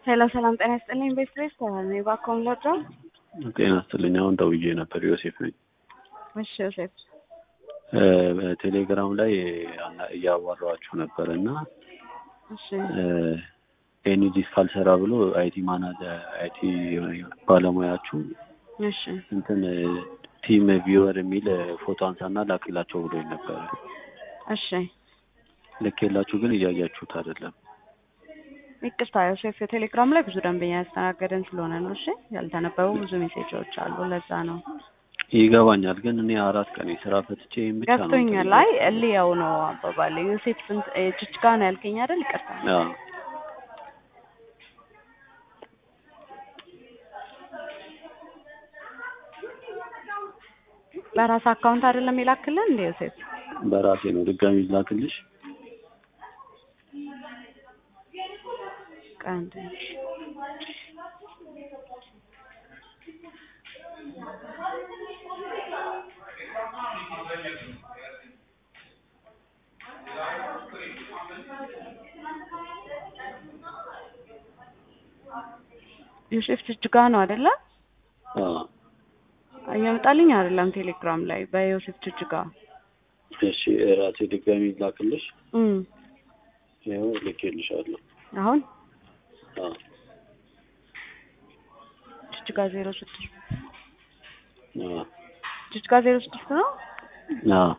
ሄሎ ሰላም ጤና ይስጥልኝ። ቤት ቤት ሰላም ነኝ። እባክዎን ልርዳው? ጤና ይስጥልኝ። አሁን ደውዬ ነበር። ዮሴፍ ነኝ። እሺ ዮሴፍ። በቴሌግራም ላይ እያዋራኋችሁ ነበር እና እሺ ኤኒዲስ ካልሰራ ብሎ አይቲ ማናጀር አይቲ ባለሙያችሁ እሺ እንትን ቲም ቪወር የሚል ፎቶ አንሳና ላክላቸው ብሎኝ ነበረ። እሺ ልኬላችሁ ግን እያያችሁት አይደለም። ይቅርታ ዮሴፍ፣ ቴሌግራም ላይ ብዙ ደንበኛ ያስተናገደን ስለሆነ ነው። እሺ ያልተነበቡ ብዙ ሜሴጆች አሉ። ለዛ ነው ይገባኛል። ግን እኔ አራት ቀን የስራ ፈትቼ ይሄን ብቻ ነው ገብቶኛል። ላይ እልያው ነው አባባል ዮሴፍ ስንት ጅጅጋ ነው ያልከኝ አይደል? ይቅርታ አዎ በራስ አካውንት አይደለም የላክልን እንደ ዮሴፍ በራሴ ነው። ድጋሚ ላክልሽ። ቀንድ ዮሴፍ ጅጅጋ ነው አይደለ? አዎ እየመጣልኝ አይደለም ቴሌግራም ላይ በዮሴፍ ጅጅጋ እሺ፣ ራሴ ድጋሚ ላክልሽ። እም ይኸው ልኬልሻለሁ። አሁን አዎ ጅጅጋ ዜሮ ስድስት አዎ ጅጅጋ ዜሮ ስድስት ነው። አዎ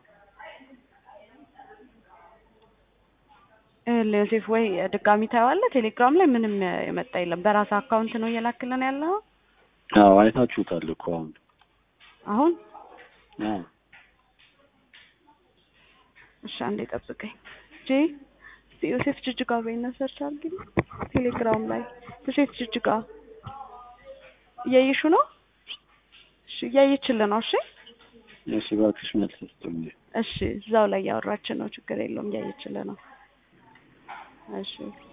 ይኸውልህ ዮሴፍ ወይ ድጋሚ ታየዋለህ። ቴሌግራም ላይ ምንም የመጣ የለም። በራስ አካውንት ነው እየላክልን ያለው አዎ አይታችሁታል እኮ አሁን አሁን አዎ እሺ አንዴ ጠብቀኝ። ጄ እስቲ ዮሴፍ ጅጅጋ በይና ሰርች አድርጊ ቴሌግራም ላይ ዮሴፍ ጅጅጋ እያየሹ ነው። እሺ እያየችልህ ነው። እሺ እሺ፣ እባክሽ መልስ ስጡኝ። እሺ እዛው ላይ ያወራችን ነው። ችግር የለውም። እያየችልህ ነው። እሺ